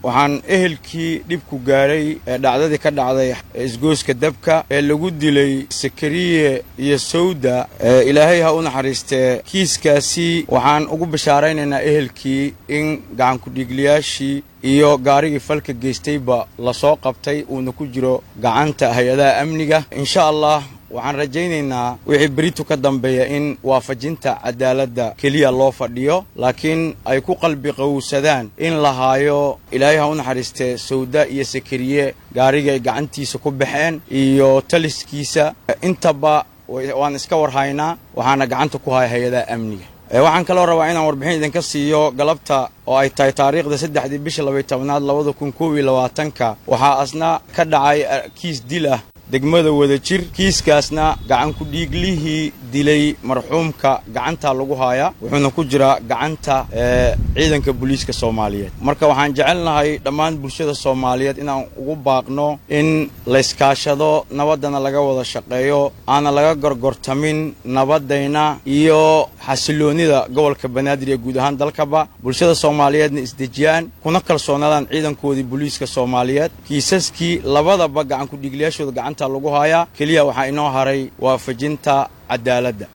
waxaan ehelkii dhibku gaadhay ee dhacdadii ka dhacday isgooska dabka ee lagu dilay sakariye iyo sawda ee ilaahay ha u naxariistee kiiskaasi waxaan ugu bashaaraynaynaa ehelkii in gacankudhiigliyaashii iyo gaarigii falka geystayba lasoo qabtay uuna ku jiro gacanta hay-adaha amniga insha allah waxaan rajaynaynaa wixii beritu ka dambeeya in waafajinta cadaaladda keliya loo fadhiyo laakiin ay ku qalbi qowsadaan in la haayo ilaahay ha u naxariistee sawda iyo sakariye gaarigii ay gacantiisa ku baxeen iyo taliskiisa intaba waan iska warhaynaa waxaana gacanta ku haya hay-adaha amniga waxaan kaloo rabaa inaan warbixin idinka siiyo galabta oo ay tahay taariikhda saddexdii bisha labay tobnaad labada kun koob iyo labaatanka waxaa asna ka dhacay kiis dil ah degmada wadajir kiiskaasna gacankudhiiglihii dilay marxuumka gacantaa lagu haaya wuxuuna ku jiraa gacanta ciidanka booliiska soomaaliyeed marka waxaan jecelnahay dhammaan bulshada soomaaliyeed inaan ugu baaqno in layskaashado nabaddana laga wada shaqeeyo aana laga gorgortamin nabadayna iyo xasiloonnida gobolka banaadir ee guud ahaan dalkaba bulshada soomaaliyeedna isdejiyaan kuna kalsoonaadaan ciidankoodii booliiska soomaaliyeed kiisaskii labadaba gacankudhiigliyaashooda gacanta lagu haayaa keliya waxaa inoo haray waafajinta cadaaladda